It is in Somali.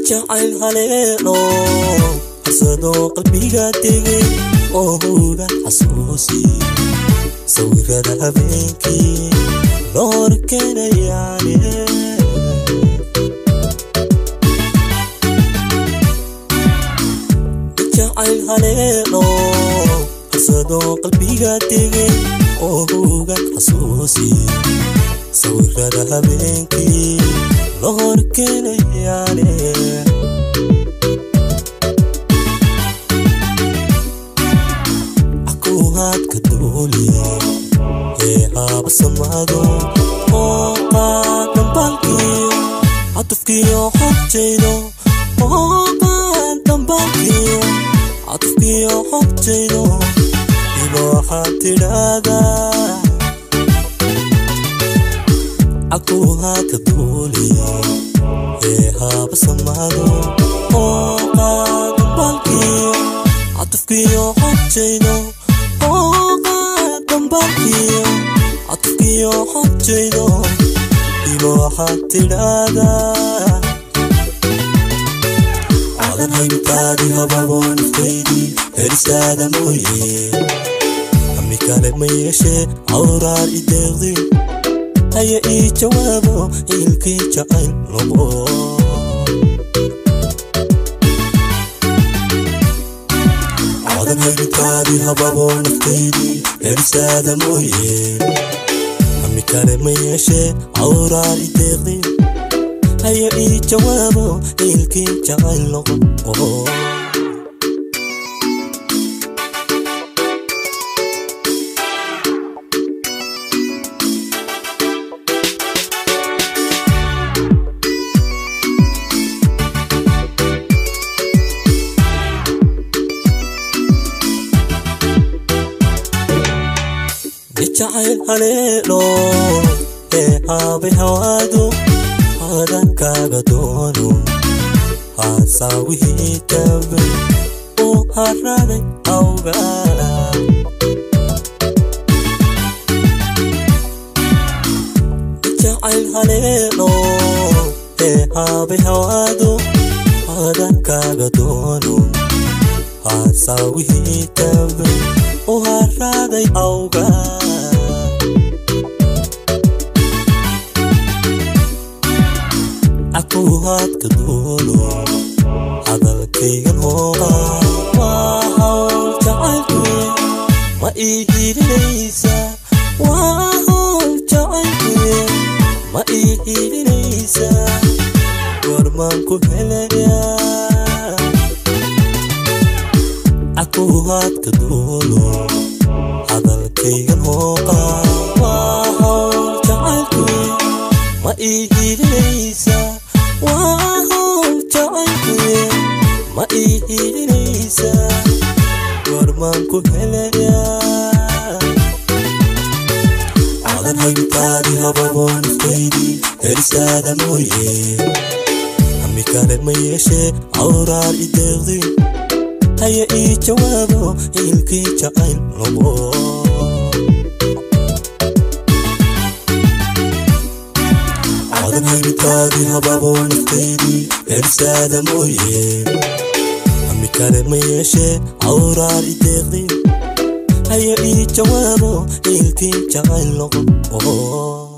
jacayl haleelo harsadoo qalbiga tegay oo huga xasuusi sawirada habeenkii loo horkenayaane jacayl haleelo harsadoo qalbiga tegay oo huga xasuusi sawirada habeenkii loo horkenayaane akuhaadka duuli ee haaba samaado oo qaadambaalkiyo catufkiyo xogtaydo oo qaadambaalkiyo catufkiyo xogtaydo iba waxaad tidhaahdaa akuhaadka duuli ee haaba samaado oo qaadambaalkiyo catufkiyo xogtaydo oo qaadambaalkiyo catufkiyo xogtaydo iba waxaad tidhaahdaa cadan haybitaadi hababo naftaydii heristaada mooye hami kale ma yeeshee awraar i deeqdi haya ii jawaabo ilkii jacayl lobo cadan haybitaadi hababo naftaydii heristaada mooye hami kale ma yeeshee awraar i deeqdi haya ii jawaabo ilkii jacayl loqo jacayl haleelo ee haabay hawaadu hadankaaga doono haasawihii tabay uu haraday awgaala jacayl haleelo ee haabay hawaadu hadankaaga doono haasawihii tabay uu haraday awgaala akuhaadka duulo hadalkaygan hooqa waa hawl jacaylku ma ii hiilinaysa waa hawl jacaylku ma ii hiilinaysa warmaan ku helayaa akuhaadka duulo hadalkaygan hooqa waa hawl jacaylku ma ii hiilinaysa waa hawl jacaylku ma ii hiilinaysa warmaan ku helayaa cadan haybitaadi hababo naftaydii heristaada mooye hami kale ma yeeshee awraar i deeqdi haya ii jawaabo ilkii jacayl lobo cadan haybitaadi hababo naftaydii heristaada mooye hami kale ma yeeshee awraar i deeqdi haya ii jawaabo ilkii jacayl loqo